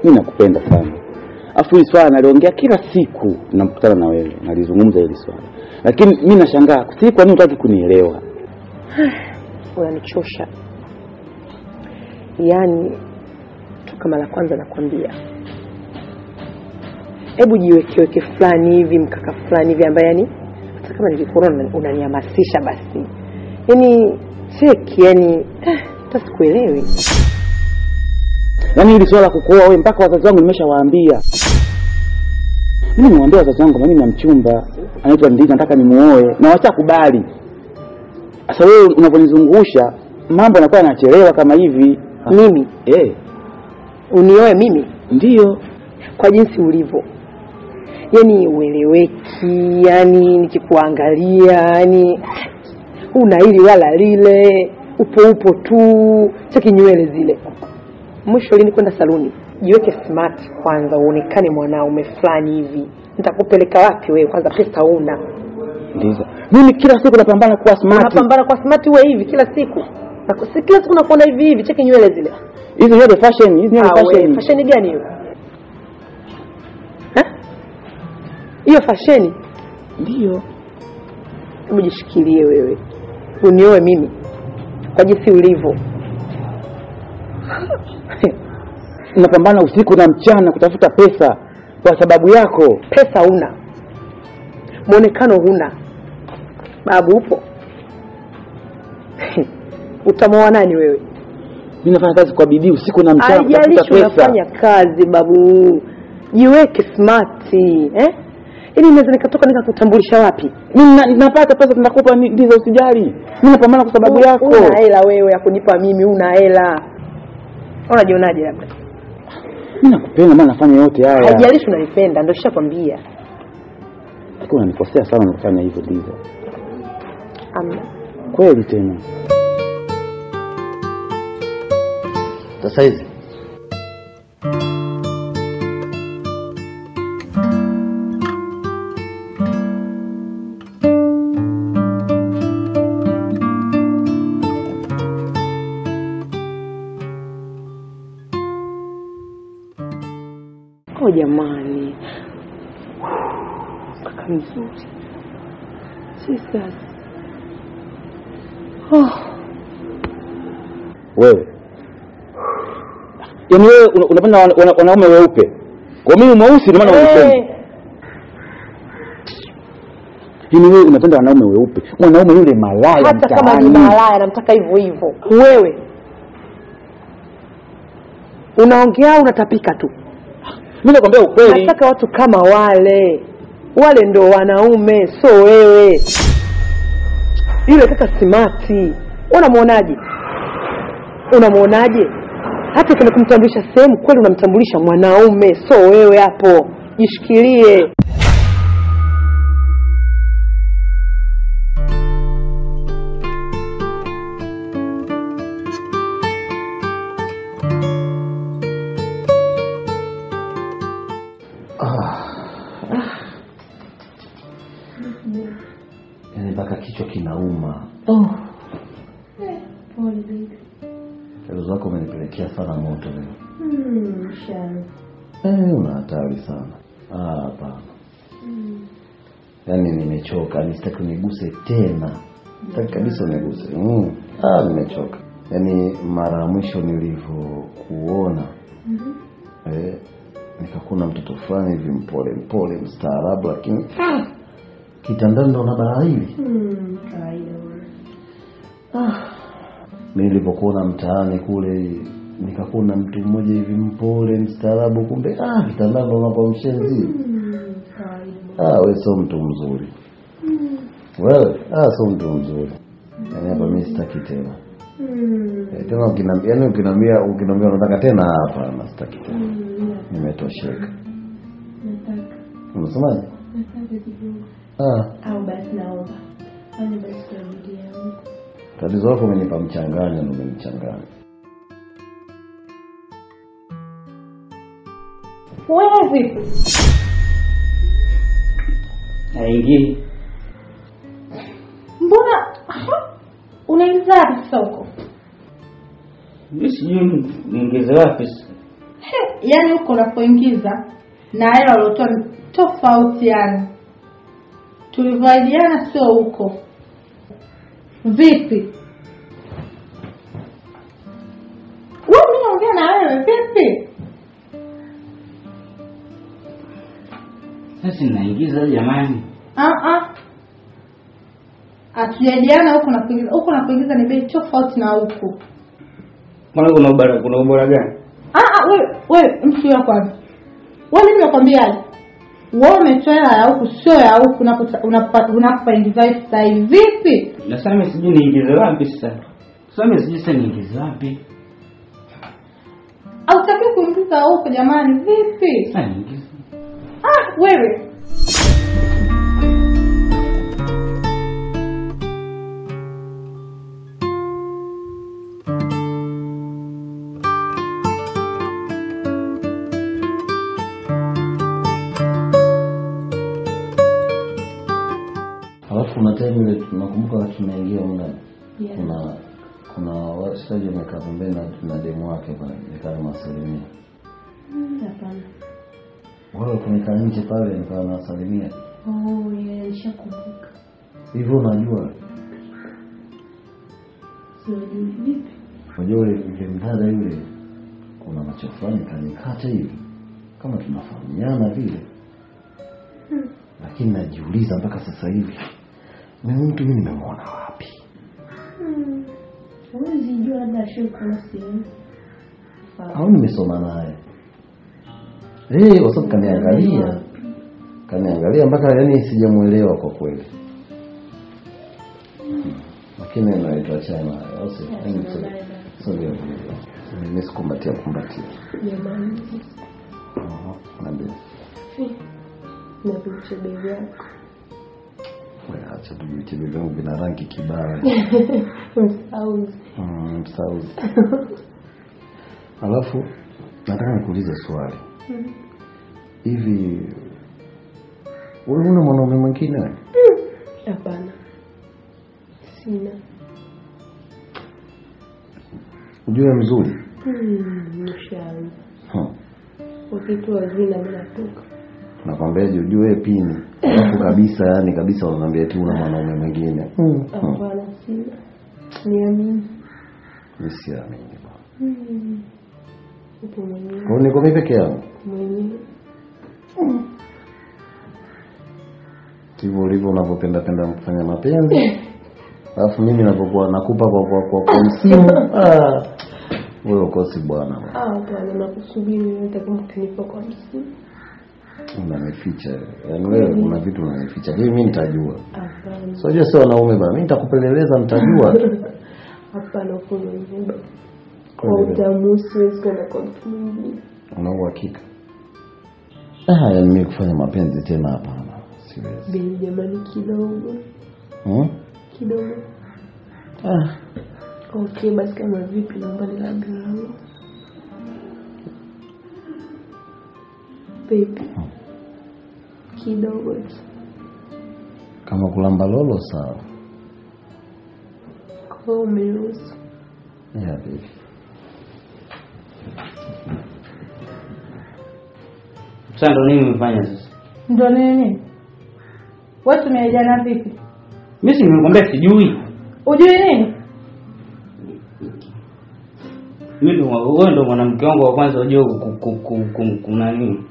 mi nakupenda sana afu hili swala naliongea kila siku nakutana na wewe nalizungumza hili swala lakini mi nashangaa si kwa nini utaki kunielewa unanichosha yaani toka mara kwanza nakwambia hebu jiwekeweke fulani hivi mkaka fulani hivi ambaye yani hata kama nikikuona unanihamasisha basi yani cheki yani eh, hata sikuelewi yaani hili swala la kukuoa wewe mpaka wazazi wangu nimeshawaambia mimi nimwambia wazazi wangu kwamba mimi na mchumba anaitwa Ndizi nataka nimuoe na washakubali sasa wewe unaponizungusha mambo yanakuwa yanachelewa kama hivi mimi eh unioe mimi ndio kwa jinsi ulivyo yani ueleweki yani nikikuangalia yani una hili wala lile upo upo tu cheki nywele zile mwisho lini kwenda saluni jiweke smart kwanza uonekane mwanaume fulani hivi nitakupeleka wapi wewe kwanza pesa una Ndiza. Mimi kila siku napambana kuwa smart. unapambana kwa smart uwe hivi kila siku na si kila siku nakuona hivi hivi cheki nywele zile Hizi nywele fashion, hizi nywele Ah, we, fashion. fasheni gani hiyo Eh? hiyo fasheni Ndio. hebu jishikilie wewe unioe mimi kwa jinsi ulivyo Napambana usiku na mchana kutafuta pesa kwa sababu yako. pesa huna mwonekano huna babu upo utamoa nani wewe Mimi nafanya kazi kwa bidii usiku na mchana kutafuta haijalishi pesa. unafanya kazi babu jiweke smati eh? ili naweza nikatoka nikakutambulisha wapi Mimi na- napata pesa tunakupa ni- ndizo usijali. Mimi napambana kwa sababu yako. una hela wewe ya kunipa mimi una hela unajionaje labda Mimi nakupenda maana nafanya yote haya. haijalishi unanipenda ndo nishakwambia Lakini unanikosea sana unafanya hivyo Ndiza. amna Kweli tena. Sasa hizi oh jamani kaka mzuri Jesus. Oh. Wewe. Yaani wewe una- unapenda wana- wana- wanaume weupe. Kwa mimi mweusi ndio maana unipenda. Eh, Yaani wewe unapenda wanaume weupe. Mwanaume yule malaya hata kama ni mtaani. malaya namtaka hivyo hivyo wewe unaongea au unatapika tu Mimi nakwambia ukweli. nataka watu kama wale wale ndo wanaume so wewe yule kaka simati unamwonaje unamwonaje hata ukienda kumtambulisha sehemu kweli unamtambulisha mwanaume so wewe hapo jishikilie yani mpaka kichwa kinauma. Kero zako umenipelekea sana moto leo. Eh, una hatari sana. Ah, hapana. Yaani nimechoka, yani sitaki uniguse tena. Sitaki kabisa uniguse. Mm. Ah, nimechoka. Yaani mara ya mwisho nilivyokuona eh, nikakuna mtoto fulani hivi mpole mpole mstaarabu, lakini ah, kitandani ndo na balaa hili. mi nilipokuona mtaani kule nikakuona mtu mmoja hivi mpole mstaarabu kumbe ah, kitandani ndo unakuwa mshenzi ah, we sio mtu mzuri wewe ah, sio mtu mzuri yaani hapa mi sitaki tena Eh, tena ukiniambia yaani ukiniambia ukiniambia unataka tena hapana sitaki tena nimetosheka unasemaje ah, au basi naomba fanya basi kwa bidii yangu tatizo lako umenipa mchanganya na umenichanganya wewe vipi Haingii. mbona aha, unaingia soko Mimi sijui niongeze wapi. He, yani huko unapoingiza na hela waliotoa ni tofauti yani tulivyoahidiana sio huko vipi wewe mimi naongea na wewe vipi Sasa naingiza jamani. Ah, ah. hatujadiana huku na kuingiza huku na kuingiza ni bei tofauti na huku Mbona kuna ubora kuna ubora gani? Ah, ah, wewe wewe mtu yule kwanza wewe mimi nakwambiaje wewe umetoa hela ya huku sio ya huku unapo- unapa- unapoingiza hivi sasa hivi vipi Na sasa mimi sijui niingize wapi sasa. Sasa mimi sijui sasa niingize wapi. hautaki kuingiza huku jamani vipi Sasa niingize. ah wewe Alafu kuna time ile tunakumbuka wakati tunaingia huko ndani. Kuna kuna washikaji wamekaa pembeni na, na demu wake pale, nikaa nawasalimia. hapana Wale kumekaa nje pale nikawa nawasalimia. oh yeah nishakumbuka Hivyo unajua, sijui vipi unajua yule yule mdada yule kuna macho fulani kanikata hivi kama tunafahamiana vile. Lakini najiuliza mpaka sasa hivi mimi mtu mimi nimemwona wapi? huwezi jua labda ashukuna sehemu au nimesoma naye eh, kwa sababu kaniangalia kaniangalia mpaka yani sijamuelewa kwa kweli, lakini naitwa chana au si yani sio- sio vya kuelewa. mimi sikumbatia kumbatia jamani Aha, naambia na vichebe vyako wewe acha tu vichebe vyangu vina rangi kibaya msauzi Mm, sauzi alafu nataka nikuulize swali hivi wewe una mwanaume mwingine wewe? hapana sina ujue mzuri Hmm, nishaanza Hmm. wakitu wazina minatoka nakwambiaje ujue pini alafu kabisa yani kabisa wananiambia tu una mwanaume mwingine Hmm, hmm. hapana sina niamini mi siamini bwana. Hmm. upo mwenyewe kwa hiyo niko mimi peke yangu mwenyewe hivyo ulivyo unavyopenda penda kufanya mapenzi alafu mimi napokuwa nakupa kwa kwa kwa, kwa msimu ah, wewe ukosi bwana bwana. Ah, hapana nakusubiri nitakumbuka kunipa kwa msimu unanificha yaani wewe kuna vitu unanificha hivi mimi nitajua hapana sijua sio wanaume bana mimi nitakupeleleza nitajua tu hapana upo mwenyewe kwa Kweli. utamu siwezi kwenda kwa mtu mwingine una uhakika ah yaani mimi kufanya mapenzi tena hapana siwezi bei jamani kidogo hmm? kidogo ah okay basi kama vipi naomba nilambe langu baby kidogo tu kama kulamba lolo sawa kwa umeruhusu yeah, baby. Sasa ndo nini umefanya sasa? ndo nini wewe tumeajana vipi Mimi si nimekwambia sijui. ujui nini Mimi ndo wewe ndo mwanamke wangu wa kwanza ujue ku- ku- ku- ku- kuna nini?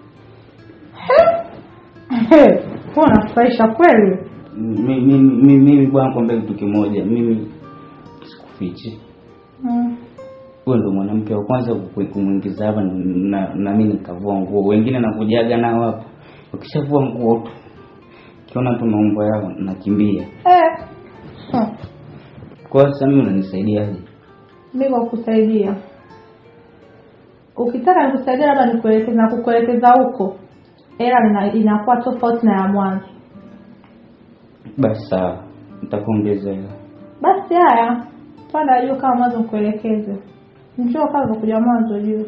He, huwa unafurahisha kweli Mi- mi- mi- Mimi bwana kwambia kitu kimoja, mimi sikufichi. Mm. Wewe ndo mwanamke wa kwanza ku- kumwingiza hapa na, na, na mimi nikavua nguo. Wengine nakujaga nao hapa. Ukishavua nguo tu kiona tu maumbo yao nakimbia. Eh. Hmm. Kwa hiyo sasa mimi unanisaidiaje? mi kwa kusaidia ukitaka nikusaidia labda nikuelekeza na kukuelekeza huko ela ina- inakuwa tofauti na ya mwanzo Basi sawa, nitakuongeza hela. basi haya panda juu kama mwanzo nikuelekeze njoo kama kuja mwanzo juu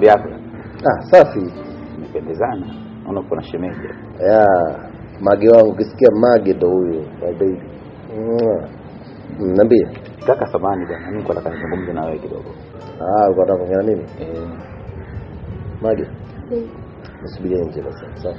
habari yako Ah, safi. imependezana naona uko na shemeji Ya, mage wangu ukisikia mage ndo huyo my baby. Mwah. Mm, Niambie. kaka samani bwana mimi kwa nataka nizungumze na wewe kidogo Ah, ulikuwa unataka kuongea na mimi? eh Mage. Nisubirie nje basi. Sawa.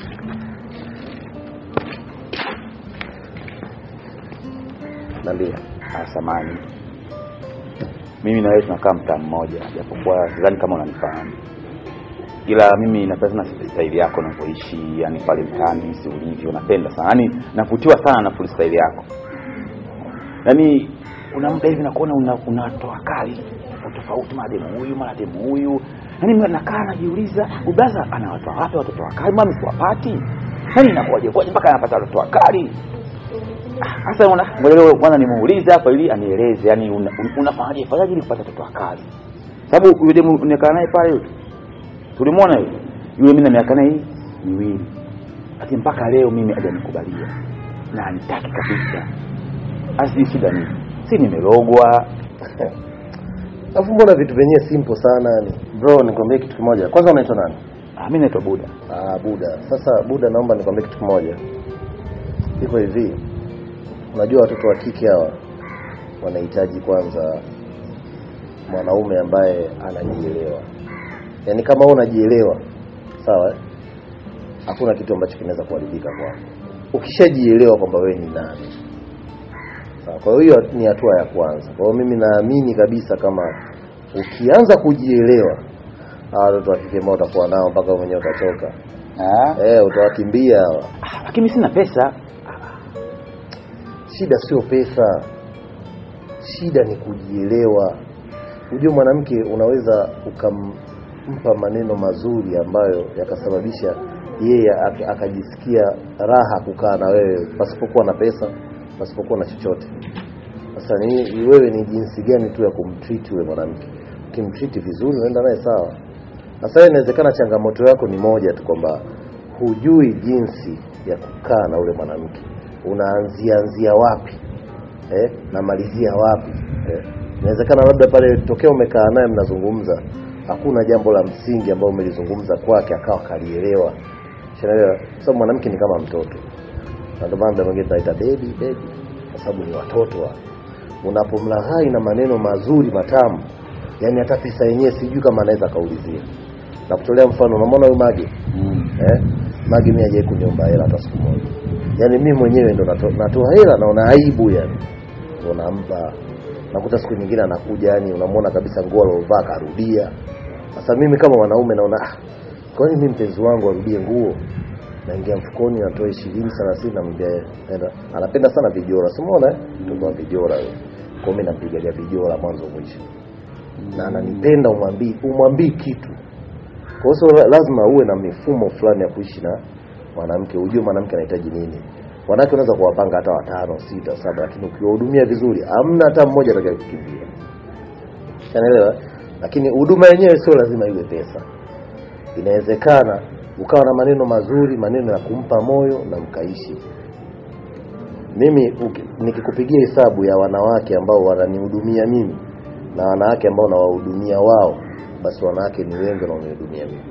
Niambie. ah, samani mimi na wewe tunakaa mtaa mmoja japokuwa sidhani kama unanifahamu ila mimi napenda sana staili yako unavyoishi yani pale mtaani si ulivyo napenda sana yani navutiwa sana na full style yako yani kuna muda hivi nakuona una- unatoa kali tofauti mara demu huyu mara demu huyu yani mimi nakaa najiuliza ubaza anawatoa wapi watoto wakali mami siwapati yani inakuwaje kwaje mpaka anapata watoto wakali Ah, sasa una ngoja leo kwanza nimuulize hapa ili anieleze yani una, un- unafanyaje fanyaje ili kupata watoto wakali sababu yule demu nikaa naye pale yule tulimwona yule yule mimi na miaka naye miwili lakini mpaka leo mimi hajanikubalia na anitaki kabisa asi shida nini si nimelogwa Alafu mbona vitu vyenyewe simple sana yani? Bro, nikwambie kitu kimoja. Kwanza unaitwa nani? ah, mimi naitwa Buda Ah, Buda. Sasa Buda, naomba nikwambie kitu kimoja. Iko hivi, unajua watoto wa kike hawa wanahitaji kwanza mwanaume ambaye anajielewa. Yaani kama wewe unajielewa, sawa? eh? Hakuna kitu ambacho kinaweza kuharibika kwako. Ukishajielewa kwamba wewe ni nani. Sawa, Kwa hiyo ni hatua ya kwanza. Kwa hiyo mimi naamini kabisa kama ukianza kujielewa hawa watoto wa kike ambao utakuwa nao mpaka wewe mwenyewe utachoka. ah, Eh, utawakimbia hawa. ah, lakini sina pesa Shida sio pesa, shida ni kujielewa. Unajua mwanamke unaweza ukampa maneno mazuri ambayo yakasababisha yeye ak- akajisikia raha kukaa na wewe pasipokuwa na pesa, pasipokuwa na chochote. Sasa ni wewe ni jinsi gani tu ya kumtreat yule mwanamke. Ukimtreat vizuri, unaenda naye sawa. Sasa inawezekana changamoto yako ni moja tu kwamba hujui jinsi ya kukaa na ule mwanamke, unaanzia anzia wapi eh, namalizia wapi eh. Inawezekana labda pale tokea umekaa naye mnazungumza, hakuna jambo la msingi ambalo umelizungumza kwake akawa kalielewa. Unaelewa? Kwa sababu mwanamke ni kama mtoto, na ndio maana muda mwingine tunaita baby baby, kwa sababu ni watoto wa unapomlaghai na maneno mazuri matamu, yani hata pesa yenyewe sijui kama anaweza akaulizia. Na kutolea mfano, unamwona huyu Mage mm. eh, Mage mimi hajawahi kuniomba hela hata siku moja. Yaani mimi mwenyewe ndo nato, natoa hela naona aibu yani. Ndo nampa. Nakuta siku nyingine anakuja yani unamwona kabisa nguo alovaa karudia. Sasa mimi kama mwanaume naona ah, kwani mimi mpenzi wangu arudie nguo? Naingia mfukoni natoa 20 30 namwambia nenda. Anapenda sana vijora. Simuona eh? Mtoto wa vijora yule. Kwa mimi nampigalia vijora mwanzo mwisho. Na ananipenda umwambii umwambii kitu. Kwa hiyo la- lazima uwe na mifumo fulani ya kuishi na mwanamke, ujue mwanamke anahitaji nini. Wanawake unaweza kuwapanga hata watano, sita, saba, lakini ukiwahudumia vizuri, hamna hata mmoja atakaye kukimbia. Unaelewa? Lakini huduma yenyewe sio lazima iwe pesa. Inawezekana ukawa na maneno mazuri, maneno ya kumpa moyo na mkaishi. Mimi uki- nikikupigia hesabu ya wanawake ambao wananihudumia mimi na wanawake ambao nawahudumia wao, basi wanawake ni wengi wanaonihudumia mimi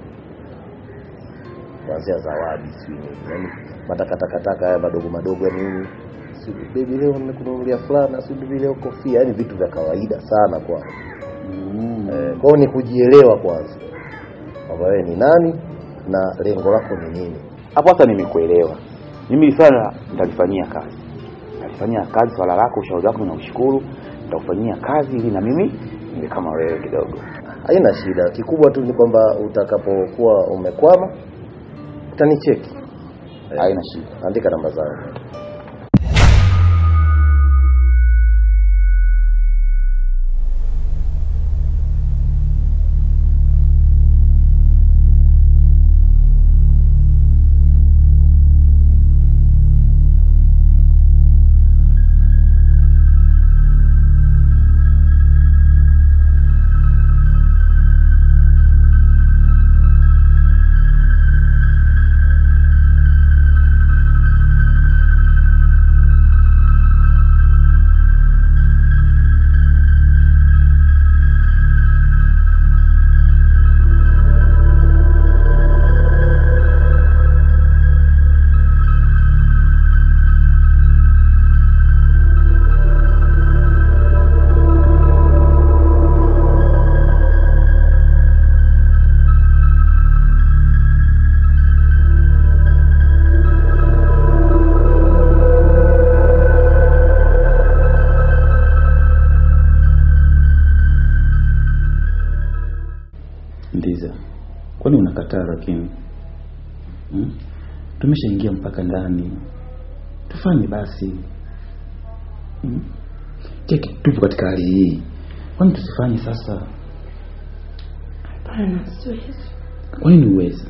kuanzia zawadi sijui nini yani matakatakataka haya madogo madogo yani nini si baby leo nimekununulia fulana si baby leo kofia yani vitu vya kawaida sana kwa Mm. eh, kwao ni kujielewa kwanza kwamba wewe ni nani na lengo lako ni nini hapo hata nimekuelewa mimi hili swala nitalifanyia kazi nitalifanyia kazi swala lako ushauri wako naushukuru nitakufanyia kazi ili na mimi niwe kama wewe kidogo haina shida kikubwa tu ni kwamba utakapokuwa umekwama utanicheki Eh, haina shida andika namba zangu tumeshaingia mpaka ndani tufanye basi mm. Cheki, tupo katika hali hii kwani tusifanye sasa Hapana, siwezi. kwa nini uwezi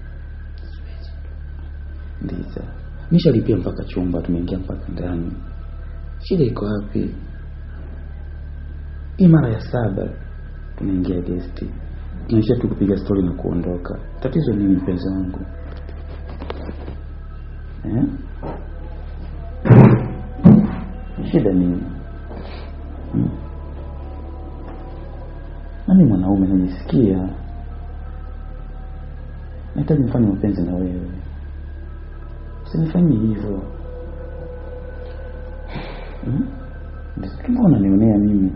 ndiza nishalipia mpaka chumba tumeingia mpaka ndani shida iko wapi hii mara ya saba tunaingia gesti tunaishia tu kupiga stori na kuondoka tatizo nini mpenzi wangu eh? shida nini hmm? nami mwanaume najisikia nahitaji nifanye mapenzi na wewe usinifanyie hivyo hmm? mbona unanionea mimi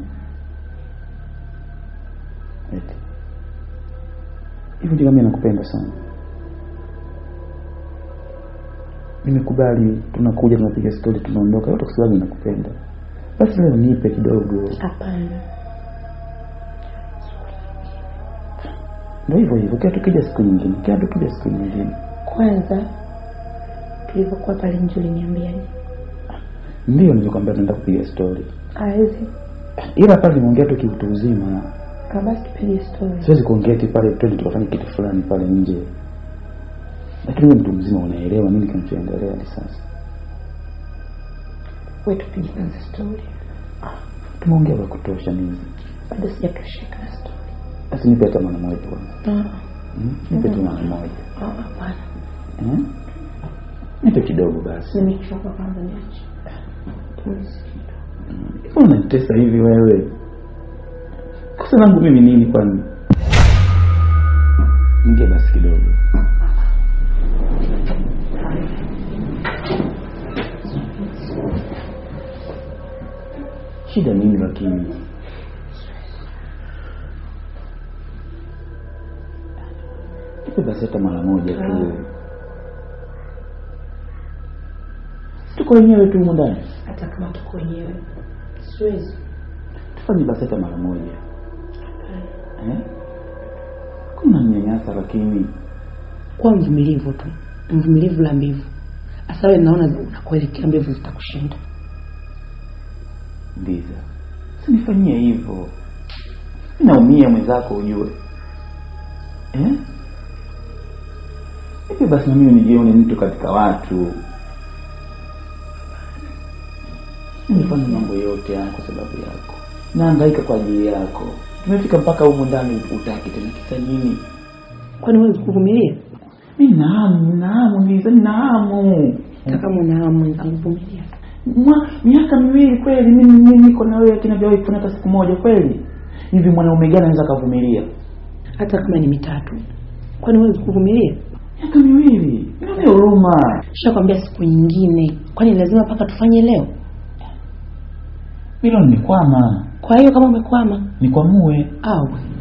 eti hivyo ndio kama nakupenda sana nimekubali tunakuja tunapiga stori tunaondoka yote kwa sababu nakupenda basi leo nipe kidogo Hapana. ndio hivyo hivyo kia tukija siku nyingine kia tukija siku nyingine Kwanza tulivyokuwa pale nje uliniambiaje? ndio nilikwambia tunaenda kupiga stori Hawezi. ila pale nimeongea tu kiutu uzima Ah, basi tupige story. siwezi kuongea ti pale twende tukafanya kitu fulani pale nje lakini wewe mtu mzima unaelewa nini kinachoendelea hadi sasa Wewe tupige kwanza story. tumeongea vya kutosha nini Bado sijatosheka na story. basi nipe hata mara moja kwanza Ah, hmm? nipe tu mara moja ah, hapana. hmm? nipe kidogo basi Nimechoka kwanza niache. Pumzika. mbona unanitesa hivi wewe kosa langu mimi nini kwani ingia basi kidogo shida nini lakini ipe basi hata mara moja tu tuko wenyewe tu humu ndani Hata kama tuko wenyewe. Siwezi. tufanye basi hata mara moja eh? kuna mnyanyasa lakini Kuwa mvumilivu tu. Mvumilivu la mbivu. Sasa wewe naona unakuelekea mbivu zitakushinda. ndiza sinifanyie hivyo naumia mwenzako ujue eh? hivi basi na mimi nijione mtu katika watu nimefanya mambo yote haya kwa sababu yako naangaika kwa ajili yako tumefika mpaka humu ndani utaki tena kisa nini Kwani wewe kuvumilia? mi naamu naamu ndiza naamu Hata kama una hamu mwenzangu vumilia. Mwa- miaka miwili kweli mimi mimi niko na wewe lakini hajawahi kufanya hata siku moja kweli hivi mwanaume gani anaweza akavumilia Hata kama ni mitatu. Kwani wewe kuvumilia? miaka miwili nione huruma Nishakwambia siku nyingine. Kwani lazima mpaka tufanye leo? hilo nimekwama Kwa hiyo kama umekwama nikwamue au